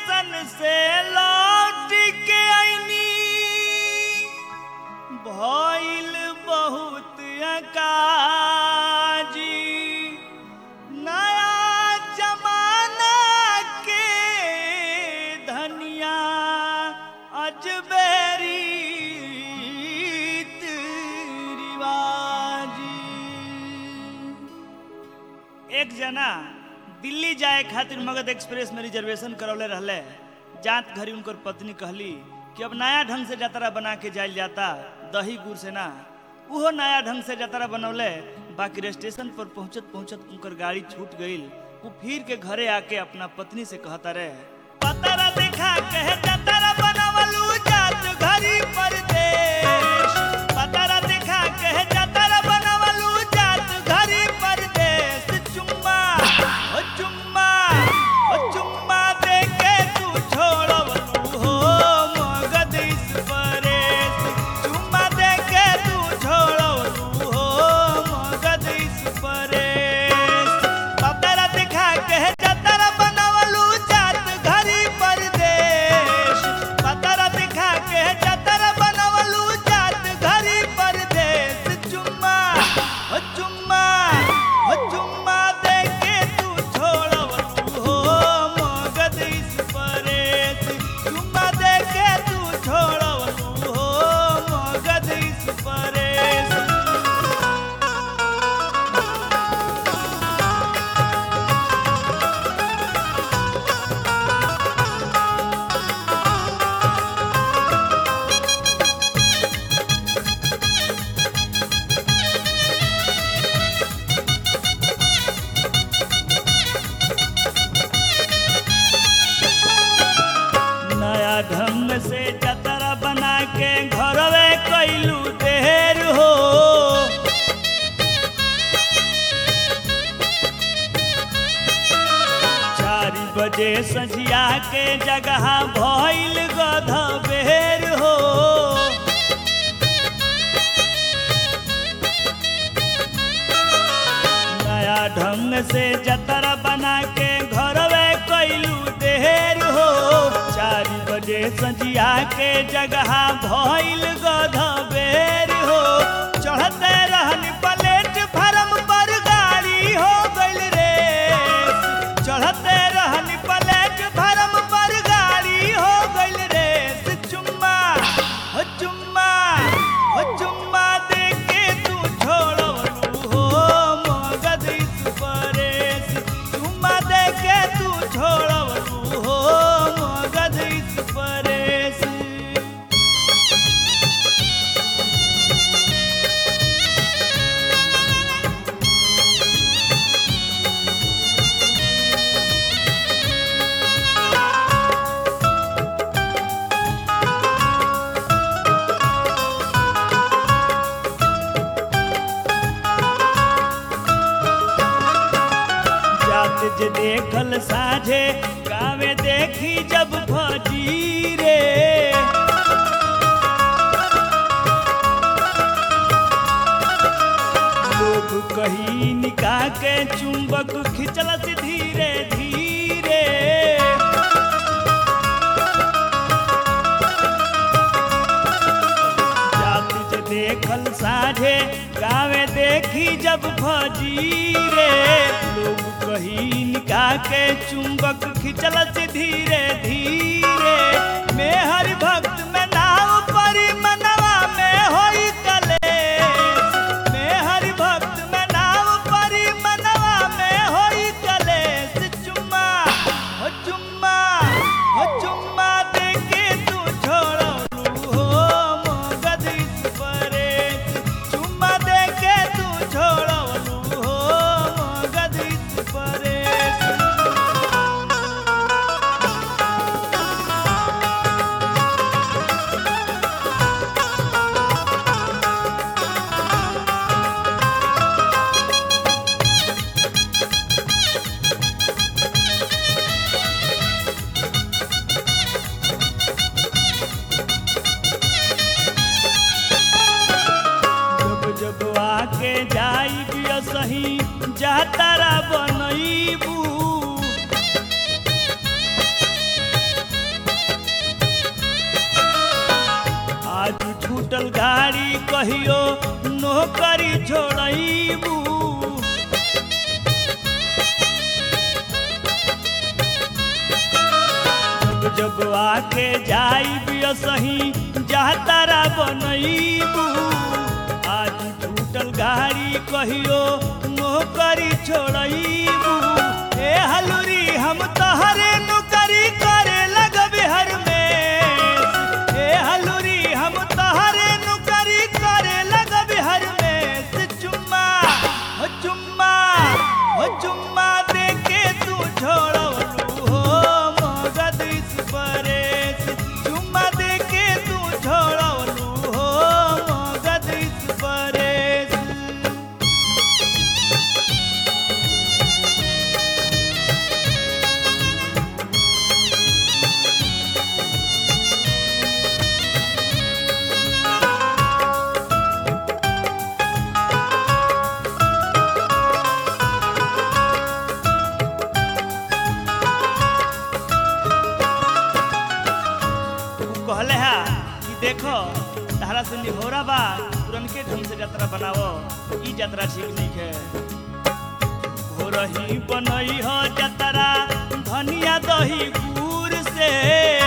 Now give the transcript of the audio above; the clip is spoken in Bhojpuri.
स्टेशन से लौट के आईनी भइल बहुत अकाजी नया जमाना के धनिया अजबेरी रिवाजी एक जना दिल्ली जाए खातिर मगध एक्सप्रेस में रिजर्वेशन करौले रहले जात घरी उनकर पत्नी कहली कि अब नया ढंग से जतरा बना के जाइल जाता दही गुड़ से ना उहो नया ढंग से जतरा बनौले बाकी स्टेशन पर पहुंचत पहुंचत उनकर गाड़ी छूट गईल वो फिर के घरे आके अपना पत्नी से कहता रहे पतरा देखा कहे जतरा बनावलू जात घरी परदेश पतरा देखा कहे जतरा बनावलू जात घरी परदेश चुम्मा ओ चुम्मा ओ चुम्मा दे के तू छोड़वलू हो मगध इस परेश चुम्मा दे के तू छोड़वलू हो मगध इस परेश पतरा दिखा के जतरा बनावलू जात घरी परदेश पतरा दिखा के जतरा बनावलू जात घरी परदेश चुम्मा ओ चुम्मा ओ चुम्मा दे के तू छोड़वलू हो मगध इस परेश चुम्मा दे के तू छोड़वलू हो मगध इस परेश नया ढंग से जतरा बना के घरवे कैलू देर हो चार बजे सझिया के जगह भइल गध बेर हो नया ढंग से जतरा बना के घरवे कैलू देर हो चार बजे सजिया के जगह भइल गध बेर हो चढ़ते रहन प्लेट फरम पर गाड़ी हो गइल रे चढ़ते रहन प्लेट फरम पर गाड़ी हो गइल रे चुम्मा हो चुम्मा हो चुम्मा दे के तू छोड़वलू हो मगध इस परेश चुम्मा दे के तू छोड़वलू हो मगध इस परेश जात जे देखल साझे गावे देखी जब भजी रे लोग कही निकाह के चुंबक खिंचलस धीरे धीरे जात जे देखल साझे गावे देखी जब भजी रे लोग कही निकाह के चुंबक खिंचलस धीरे धीरे मैं हरि भक्त में नाव परी मनवा में होई कलेश मैं हरि भक्त में नाव परी मनवा में होई कलेश चुम्मा हो चुम्मा हो चुम्मा दे के तू छोड़लू हो मगध इस परेश चुम्मा दे के तू छोड़लू हो मगध इस परेश जब जब आके जाई सही जातारा बनईबू टूटल गाड़ी कहियो नौकरी छोड़बू जब आके जाई सही जातारा बनईबू आज टूटल गाड़ी कहियो नौकरी छोड़बू ए हलुरी हम तहरे नौकरी करे लगबे हर में ए हलुरी हम तहरे नौकरी करे लगबे हर में से चुम्मा हो चुम्मा हो चुम्मा दे के तू छोड़लू हो मगध इस परेश चुम्मा दे के तू छोड़लू हो मगध इस परेश तू कहले हा कि देखो तारा से निहोरा बा पुरनके ढंग से यात्रा बनावो ई यात्रा ठीक नहीं है हो रही बनई हो यात्रा धनिया दही गुड़ से